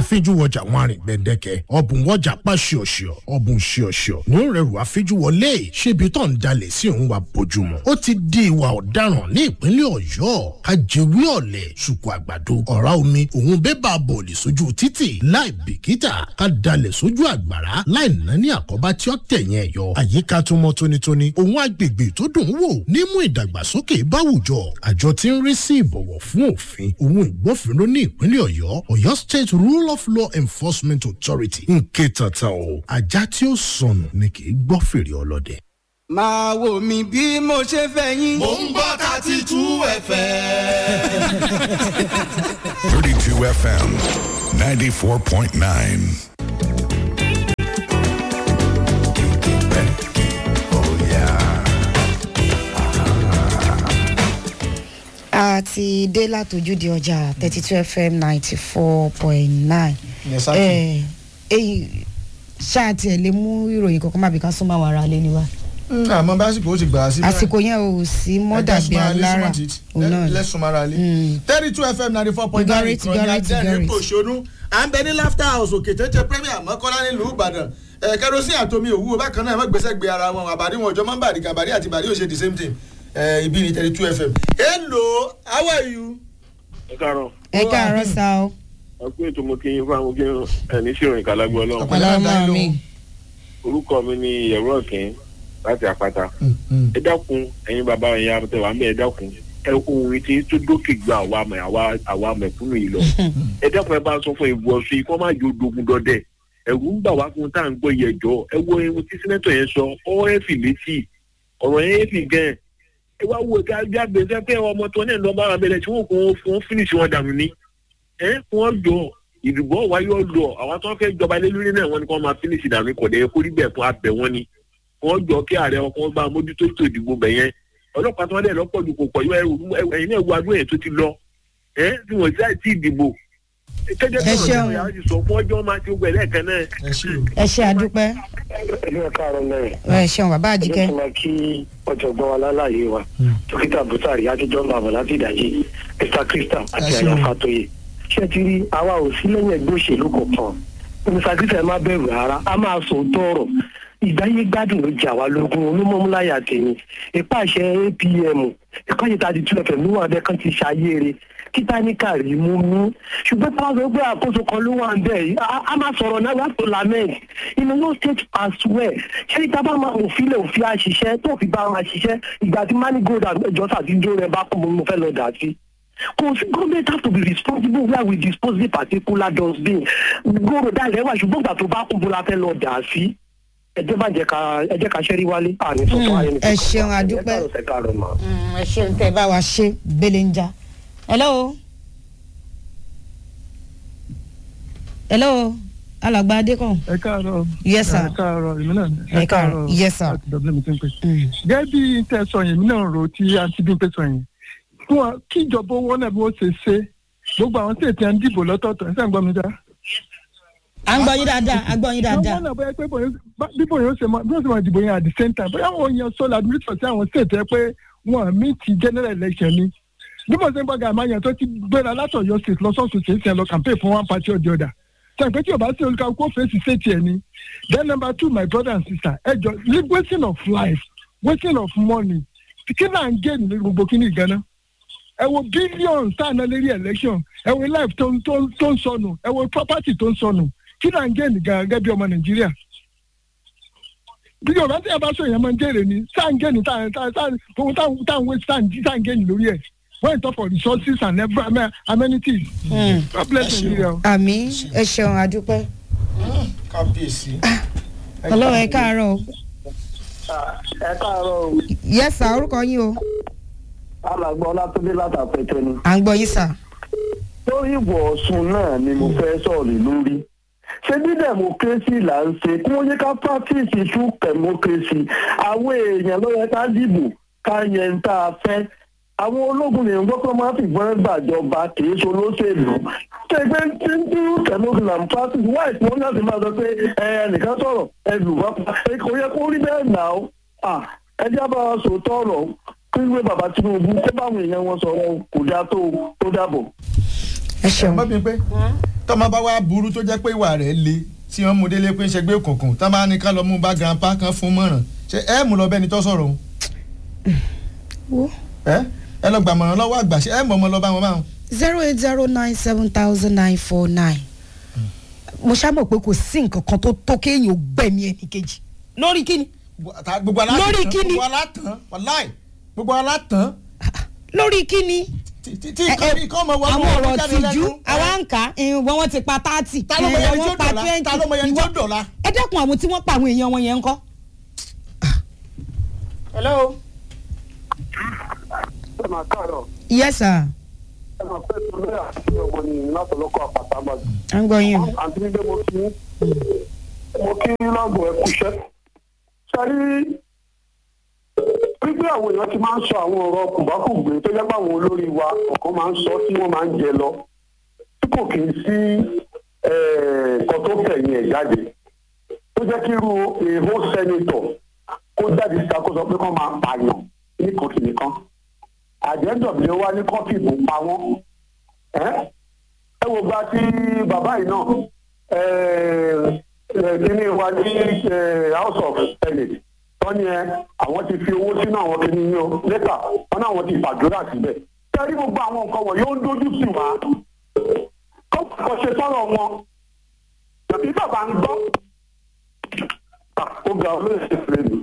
àfijúwọjà wọn àrìn gbẹ̀dẹ̀kẹ̀ ọ̀bùn wọjà pa ṣíọ̀ṣíọ̀ ọ̀bùn ṣíọ̀ṣíọ̀ ní rẹrù àfijúwọlé ṣébi tó ń dalẹ̀ sí òun wa bójúmọ́ ó ti di ìwà ọ̀daràn ní ìpínlẹ̀ ọ̀yọ́ kájẹwé ọ̀lẹ̀ ṣùkú àgbàdo ọ̀rá omi òun bébà bọ̀ọ̀lì sójú títì láì bìkítà ká dalẹ̀ sójú àgbàrá láì ná ní àkọ́bá tí ó tẹ̀yìn ẹ̀yọ àyíká tó mọ́ tónítóní òun agbègbè tó dùn ún wò nímú ìdàgbàsókè báwùjọ àjọ tí ń rí sí ìbọ̀wọ̀ fún òfin òun ìgbófinró ní ìpínlẹ̀ ọ̀yọ́ ọ̀yọ́ state rule of law enforcement authority ń ké tata o ajá tí ó sọnù ni kì í gbọ́ fèrè ọlọ́dẹ. máa wò mí bí mo ṣe fẹ́ yín. mò ń gbọ́ thirty two fm. 32 FM 94.9. a ti dé látòjúde ọjà thirty two fm ninety four point nine. Yes, sir. èyí ṣáà tiẹ̀ lè mú ìròyìn kankan má bí ká súnmọ́ àwọn ará lé ní wa. àmọ́ básìkò ó ti gbà á sí. àsìkò yẹn ò sí mọ́ dàbí alára òun náà ni. lẹ́sùnmọ́ra lé. thirty two fm ninety four point nine Garrett, Garrett, Garrett. òṣònú à ń bẹ ní laughter house òkè tètè premier mọ́kànlá nílùú ìbàdàn ẹ̀ kẹrosin àtomi òwúwo bákan náà ẹ̀ má gbèsè gbé ara wọn àbárí wọn ọjọ́ máa ń bàrí gàbárí àti bàrí òṣè the same thing ẹ̀ ibi ní thirty two fm. hello how are you. ẹ káàárọ̀ ẹ káàárọ̀ sá o. ẹ kú ètò mo kí yín fún àwọn kí ẹ ní sí ìròyìn kàlágbó ọlọ́run ọlọ́mọ mi. orúkọ mi ni ìyẹ̀rọ ọ̀kìn láti àpáta ẹ dákun ẹ̀yin bàbá ẹ̀yin àbẹ̀tẹ̀ wà ń bẹ̀ ẹ dákun ẹ ohun tí tó dókè gba àwa mẹ àwa àwa mẹ̀kúnnù yìí lọ ẹ dákun ẹ bá sọ fún ìbú ọsùn yìí kó má jò dogun dọdẹ ẹ̀rù ń bà wá fún tá à ń gbọ́ yẹ jọ ẹ wo ohun tí sẹ́nẹ́tọ̀ yẹn sọ ọ ẹ fi létí ọ̀rọ̀ yẹn ẹ fi gan ẹ wá wo ká jáde sẹ́fẹ́ ọmọ tó náà lọ́ bá wa bẹ̀rẹ̀ tí wọ́n kò fún fínísì wọn dànù ni ẹ wọ́n jọ ìdìbò wáyé ọ̀dọ̀ àwọn tó ń fẹ́ jọba lé lórí náà wọ́n ní kó máa fínísì dànù kọ̀ dẹ̀ kó rí bẹ́ẹ̀ fún abẹ wọn ni wọ́n jọ kí ààrẹ ọkọ̀ bá mójútó ètò ìdìbò bẹ̀ yẹn ọlọ́pàá tó wọ́n dẹ̀ lọ́pọ̀ ju kò pọ̀ yọ ẹ̀yin náà wo adúlọ̀ yẹn tó ti lọ ẹ̀ tí wọ́n ti àìsí ìdìbò kẹ́jẹ́ Ẹ ṣeun. tó yàrá ti sọ fún ọjọ́ máa ti gbẹ̀ lẹ́ẹ̀kan náà. ẹ ṣe o. ẹ ṣe àdúpẹ́ ẹlú ẹ̀ka àrùn lẹ́yìn ẹ ṣeun bàbá àjíkẹ́. ẹlẹ́sìn máa kí ọ̀jọ̀gbọ́n wa lálàyé wa dókítà bùsàrí àtijọ́ máa bọ̀ láti ìdájí mr krista àti Ẹ ṣeun. àyà fatoye ṣé ti rí àwa ò sí lẹ́yìn ẹgbẹ́ òṣèlú kankan mr krista ẹ má bẹ̀rù rárá a máa sọ òótọ́ ọ̀rọ̀ ìgbáyé gbádùn ló jà wá lógún olúmọ̀múláyà tèmi ìpàṣẹ apm ìpàṣẹ tàbí two fm ló wà bẹ́ẹ̀ kan ti ṣàyẹ̀rẹ̀ títánìkà rí mú mú ṣùgbọ́n táwọn sọ pé àkóso kan ló wà ń bẹ̀ yìí a- a máa sọ̀rọ̀ náà láti lament inú no state as well ṣé ìta bá máa òfin lè òfin àṣìṣe tó fi bá wọn àṣìṣe ìgbà tí manigold àjọ sàtijọ́ rẹ bá kún mo fẹ́ lọ dà sí kò sí government have to be responsible where we dispose the particular dustbin gbòòrò dáìrẹ́ wà ṣùgbọ́n ìgbà tó bá kún bó la fẹ́ lọ dà sí ẹjẹ bá jẹ ká ẹjẹ ká ṣẹ́rí wálé àní sọ́tọ̀ ayé ẹ ṣeun, a dúpẹ́. ẹ káàárọ̀ mà. Mm, ẹ ṣeun tẹ bá wa ṣe bẹ́lẹ̀ ń já. hello. hello alàgbà adékàn. ẹ káàárọ̀ Yes, sir. ẹ káàárọ̀ èmi náà Ẹ káàárọ̀. Yes, sir. láti dọ̀bílẹ̀ mi ti ń pè. Mm. gẹ́gẹ́ bí tẹ sọ yẹn èmi náà rò tí àǹtí bí ń pè sọ yẹn fún wa kí ìjọba owó náà bí wọ́n ṣe ṣe gbogbo àwọn tí ètò ẹ̀ ń dìbò lọ́tọ̀ọ̀tọ̀ ẹ̀ sàn gbọ́ mi dá. à ń gbọ́ yín dáadáa à ń gbọ́ yín dáadáa. wọ́n náà bóyá pé bóyá- bá- bí bóyá ó ṣe máa bí wọ́n ṣe máa dìbò yẹn at the same time bóyá àwọn èèyàn sọ làdúrísọ̀ sí àwọn state ẹ pé wọ́n mí ti general election ni bí mo ṣe ń gbọ́dọ̀ àmọ́ yẹn tó ti gbéra látọ̀yọ́ state lọ́sọ̀ọ̀sọ̀ ṣe é ṣe lọ campaign fún one party or the other sẹ́yìn tí o bá sí olùkọ́ fèsì ṣètì ẹ̀ ni then number two my brother and sister ẹ jọ li- wasting of life wasting of money kí náà ń gé ní gbogbo kí ni ìgànnà ẹ wo billions tá à ná lérí election ẹ wo life tó ń tó ń tó ń sọnù ẹ wo property tó ń sọnù kí náà ń gé ní gan gẹ́gẹ́ bí ọmọ nàìjíríà bí yorùbá tí a bá sọ yẹn máa ń jèrè ni tá à ń gé ní tá à tá à tá à ohun tá à tá à ń waste tá à ń jí tá à ń gé ní lórí ẹ̀ when you talk for resources and every amenities Mm. God bless Nigeria. o. àmì ẹ ṣeun àdúpẹ́. kábíyèsí. ọlọ́wọ́ ẹ káàárọ̀ o. ẹ káàárọ̀ o yes sir orúkọ yín o. alàgbà ọlátúndé látàpẹtẹ ni. à ń gbọ́ yín sà. lórí ìwọ̀ ọ̀sùn náà ni mo fẹ́ sọ̀rọ̀ lórí. ṣé bí democracy là ń ṣe kí wọ́n yẹ ká practice true democracy àwọn èèyàn ló yẹ ká dìbò ká yẹn tá a fẹ́. àwọn ológun lè ń gbọ́ pé máa fi ìbọn gbàjọba kì í ṣe olóṣèlú. ṣé pé tí ń true democracy là ń practice wáyé tí wọ́n láti máa sọ pé ẹ ẹnìkan sọ̀rọ̀ ẹ lù wá pa ẹ kò yẹ kó rí bẹ́ẹ̀ nà ó. Ah, ẹ jábọ̀ wa sòótọ́ ọ̀rọ̀ kí wíwé bàbá tinubu kó báwọn èèyàn wọn sọ̀rọ̀ kò dáa tó tó dàbọ̀. ẹ ṣeun. ẹ má bí pé tọ́mọ bá wá burú tó jẹ́ pé ìwà rẹ̀ le tí wọ́n mú délé pé ń ṣẹgbẹ́ òkùnkùn tọ́ bá ní ká lọ mú bá grandpa kan fún mọ̀ràn ṣe ẹ mú lọ bẹ́ni tó sọ̀rọ̀ òun wo ẹ ẹ lọ gbàmọ̀ràn lọ́wọ́ àgbà ṣe ẹ mọ̀ ọmọ lọ bá wọn báwọn. zero eight zero nine seven thousand nine four nine mo ṣàmọ̀ pé kò sí nǹkan kan tó tó kéèyàn ò gbẹ̀mí ẹnì kejì lórí kíni gbogbo alátàn Lórí kíni? gbogbo alátàn wàláì gbogbo alátàn lórí kíni tí tí nǹkan bí kọ́ ọmọ wọn àwọn wọn ọ̀rọ̀ jáde tìjú lẹ́nu. àwa ń kà á wọ́n wọ́n ti pa thirty Ta ló mọ ẹni tí ó wọ́n pa dọ̀la? twenty Ta ló mọ ẹni tí ó ìwọ- dọ̀la? ẹ dẹ́kun àwọn tí wọ́n pa àwọn èèyàn wọn yẹn ń kọ́. hello. ẹ máa káàárọ̀ yes sir ẹ máa fẹ́ tó lóyè àti ọmọ nìyí látọ̀lọ́kọ̀ àpàtà àbájú. à ń gbọ́ yín o. àǹtí nígbà mo kí mo kí lágbo ẹ kúṣẹ́. sẹ́rí wípé àwọn èèyàn ti máa ń sọ àwọn ọ̀rọ̀ kùbákùgbé tó jẹ́ pé àwọn olórí wa ọ̀kan máa ń sọ tí wọ́n máa ń jẹ lọ tí kò kì í sí nǹkan tó fẹ̀yìn ẹ̀ jáde tó jẹ́ kí irú èèhó sẹ́nitọ̀ kó jáde síta kó sọ pé kó máa pààyàn ní kòtì nìkan àjẹ́dọ̀bìlẹ̀ wa ní kọ́fì bò pa wọ́n ẹ́ ẹ wo gba tí bàbá yìí náà kíní wa ní eh, house of senate wọ́n ní ẹ àwọn ti fi owó sínú àwọn kíní yìí o lẹ́tà wọ́n ní àwọn ti fàdúrà síbẹ̀ kẹ́rí gbogbo àwọn nǹkan wọ̀nyí ó ń dojú sí wa kọ́ ṣe sọ̀rọ̀ wọn tàbí bàbá ń gbọ́ ó ga olóyè ṣe fèrè mi.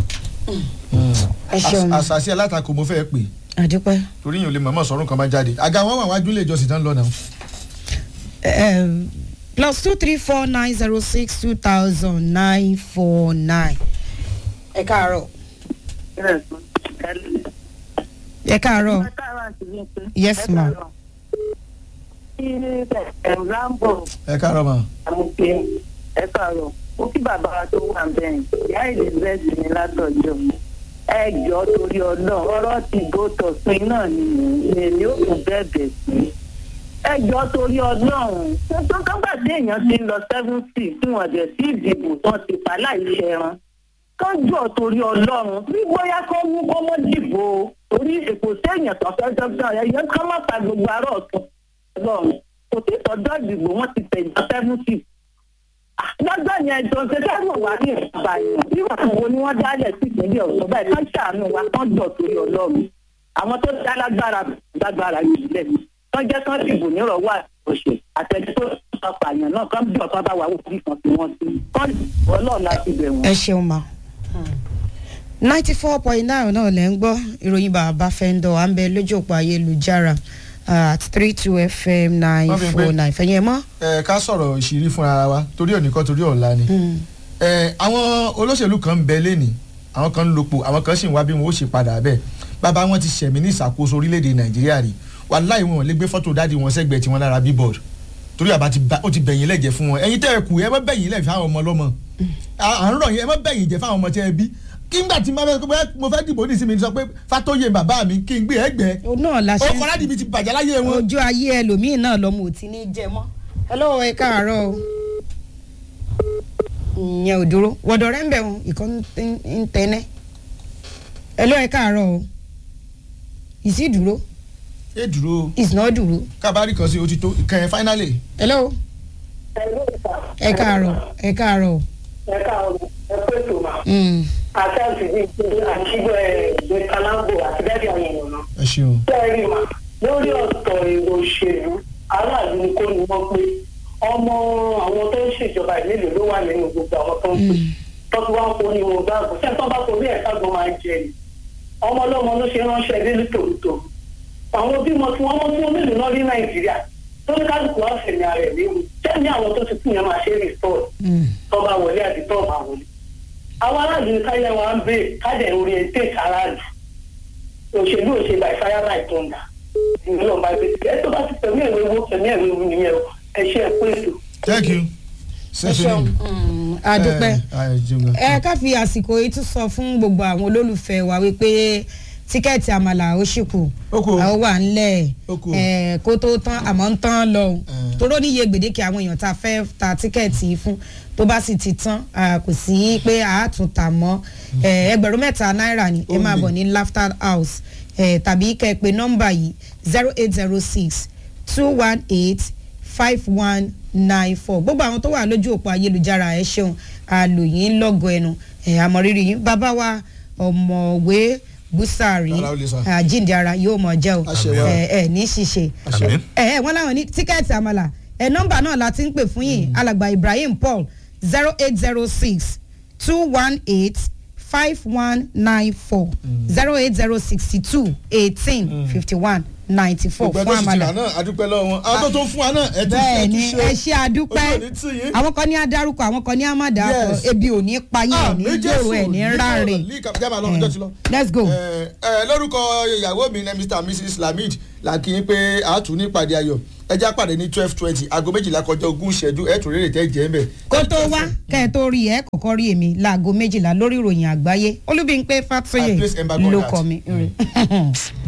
ẹ ṣeun Às- àṣàṣì alátakò mo fẹ́ pè àdúpẹ́. torí yìí ò lè mọ̀ọ́mọ̀ sọ̀rọ̀ kan bá jáde àga wọn wà wájú ilé ìjọsìn tán lọ náà. um, plus two three four nine zero six two thousand nine four nine. ẹ káàárọ̀. ẹ káàárọ̀. yes ma. Rambo ẹ káàárọ̀ mà. àmúpé ẹ káàárọ̀ ó kí bàbá wa tó wà bẹ́ẹ̀ ìyá elizabeth ní látọ̀jọ́ ẹ jọ torí ọlọ́run ọ̀rọ̀ ti gòtò pin náà ni èmi ò kún bẹ́ẹ̀bẹ̀ sí ẹ jọ torí ọlọ́run tó kọ́gbà tí èèyàn ti ń lọ seventy tí wọ́n dẹ̀ sí ìdìbò tán ti pa láìṣe ẹran kánjọ torí ọlọ́run bí bóyá kó mú kó mọ́ dìbò torí èkó séèyàn tó fẹ́ dọ́gbọ́n ẹ̀yẹ ká má ta gbogbo ará ọ̀tún ọlọ́run kò tí tọ́jọ́ ìdìbò wọ́n ti tẹ̀ ìjọ seventy lọ́jọ́ yẹn jọ ṣe sẹ́wọ̀n wá ní ìbàdàn nígbà wo ni wọ́n dálẹ̀ sí ìpínlẹ̀ ọ̀sán báyìí kán ṣàánú wa kán jọ torí ọlọ́run àwọn tó dá lágbára lágbára yìí lẹ̀ kán jẹ́ kán dìbò nírọ̀wọ́ àtòṣe àtẹ̀jú tó sọ pààyàn náà kán bí ọ̀kan bá wà wò bí kan fi wọ́n sí kán ọlọ́run láti bẹ̀ wọ́n. ẹ ṣeun ma. ninety four point nine náà lẹ́ ń gbọ́ ìròyìn bàbá fẹ́ńdọ̀ à ń bẹ lójú òpó ayélujára at three two fm nine Wọ́n fi four pé- nine fẹ̀yìn ẹ̀ mọ́. ẹ ká sọ̀rọ̀ ìṣírí fúnra ara wa torí òní kan torí ọ̀la ni. ẹ àwọn olóṣèlú kan ń bẹ lẹ́nìí àwọn kan ń lopò àwọn kan sì ń wá bí wọn ó ṣe padà bẹ́ẹ̀ bàbá wọn ti ṣẹ̀mí ní ìṣàkóso orílẹ̀-èdè nàìjíríà rí wàláì wọn ò lè gbé fọ́tò dáàdi wọn sẹ́gbẹ̀ẹ́ tiwọn lára bíbọ̀d torí àbá ti ba- ó ti bẹ̀yìn lẹ́jẹ̀ fún wọn ẹ̀yin tẹ́ ẹ kù ẹ má bẹ̀yìn lẹ̀ fáwọn ọmọ ọlọ́mọ à à ń rọ̀ yín ẹ má bẹ̀yìn jẹ́ fáwọn ọmọ tẹ́ ẹ bí kí n gbà tí máa fẹ́ mo fẹ́ dìbò ní ìsinmi sọ pé fátóyè bàbá mi kí n gbé ẹgbẹ́ òun náà la ṣe ó kọ́ láti ibi ti bàjẹ́ láyé wọn. ojú ayé ẹlòmíín náà lọmọ ò ti ní jẹ mọ́. hello ẹ káàárọ̀ o. ìyẹn ò dúró wọ̀dọ̀ rẹ̀ ń bẹ̀ wọn ìkan ń tẹ́nẹ́. hello ẹ káàárọ̀ o. ìsì dúró ẹ dúró ìsìnà dúró. kábàárì kan sí o ti tó ìkànnì fáínálì. hello ẹ káàárọ̀ ẹ káàárọ̀. ẹ káàárọ̀ ẹ pé tó máa. Mm. àtàǹtì bíi ti àṣìgbọ́ ẹ̀ gbé kalambo àti bẹ́ẹ̀ bí àwọn èèyàn náà. ẹ ṣeun. sẹ́ẹ̀rì mà lórí ọ̀tọ̀ èrò òṣèlú aráàlú ni kò ní wọ́n pé ọmọ àwọn tó ń ṣèjọba ìlélò ló wà nínú gbogbo àwọn tó ń pè tọ́tù wá ń kó ní wọn gbàgbọ́ sẹ́ẹ̀ tó bá torí ẹ̀ kágbọ́n máa ń jẹ ni ọmọ ọlọ́mọ ló ṣe ránṣẹ́ délé tòótò àwọn bímọ tí wọ́n mọ́ tí wọ́n mélòó náà rí nàìjíríà tó ní kálukú wá fẹ̀mí ara ẹ̀ léwu sẹ́ni àwọn tó ti kú yẹn máa ṣe é rìstọ́ọ̀ tó bá wọlé àti tó bá wọlé àwọn aráàlú ní káyọ̀ wa ń bè kájẹ̀ orientate aráàlú òṣèlú òṣèlú by fire by thunder ìlú náà máa gbé ẹ tó bá ti tẹ̀mí ẹ̀rọ ewu tẹ̀mí ẹ̀rọ ewu nìyẹn o ẹ ṣe ẹ pé ètò. thank you. ẹ ṣeun Mm, adúpẹ́ ẹ ká fi àsìkò yìí tún sọ fún gbogbo àwọn olólùfẹ́ wa wípé tíkẹ́ẹ̀tì àmàlà ó ṣì kù àwọn wà ńlẹ̀ ẹ̀ kó tó tán àmọ́ ń tán lọ o toró níye gbèdéke àwọn èèyàn tá a fẹ́ ta tíkẹ́ẹ̀tì yìí fún tó bá sì ti tán ah, kò sí pé a tún tà mọ́ Eh, ẹgbẹ̀rún mẹ́ta náírà ni ẹ máa bọ̀ ní laughter house eh, tàbí kẹ́ ẹ pé nọ́mbà yìí zero eight zero six two one eight five one nine four gbogbo àwọn tó wà lójú òpó ayélujára ẹ ṣeun àlòyìn lọ́gọ̀ ẹnu ẹ̀ àmọ̀rírì yín bàbá wa ọ̀mọ̀wé búsàrí Ara ó lè sọ. àjíǹde ara yóò mọ̀ jẹ́ o Àṣẹ wa. ẹ ẹ ní ṣiṣẹ́ Àmín. ẹ ẹ wọ́n láwọn ní tíkẹ́ẹ̀tì àmàlà ẹ nọ́mbà náà la ti ń pè fún yìí alàgbà ibrahim paul zero eight zero six two one eight five one nine four zero eight zero sixty two eighteen fifty one ninety four gbogbo fún ẹgbẹ́ sì ti rà àmàlà náà adúpẹ́ lọ́wọ́ wọn àwọn tó tó ń fún wa náà ẹ ti bẹ́ẹ̀ ẹ ni ti ẹ ṣe àdúpẹ́ ojú ò ní tì yín. àwọn kan ní adarúkọ àwọn kan ní àmàdàkọ Yes. ebi ò ní pa yín ẹ̀ ní gbòòrò ẹ̀ ní ráre jábà lọ ọjọ́ ti lọ. let's go. ẹ ẹ lórúkọ ìyàwó mi ní mr and mrs lamid la kí n pé a tún ní ìpàdé ayọ̀ ẹ já pàdé ní twelve twenty aago méjìlá kọjá ogún ìṣẹ́jú ẹ tún rèrè tẹ́ jẹ́ mbẹ́. kó tó wá kẹ́ ẹ tó rí ẹ kọ́kọ́ rí èmi láago méjìlá lórí ìròyìn àgbáyé olúbíńpé I fàtúyè place embargo on ló that. kọ mi.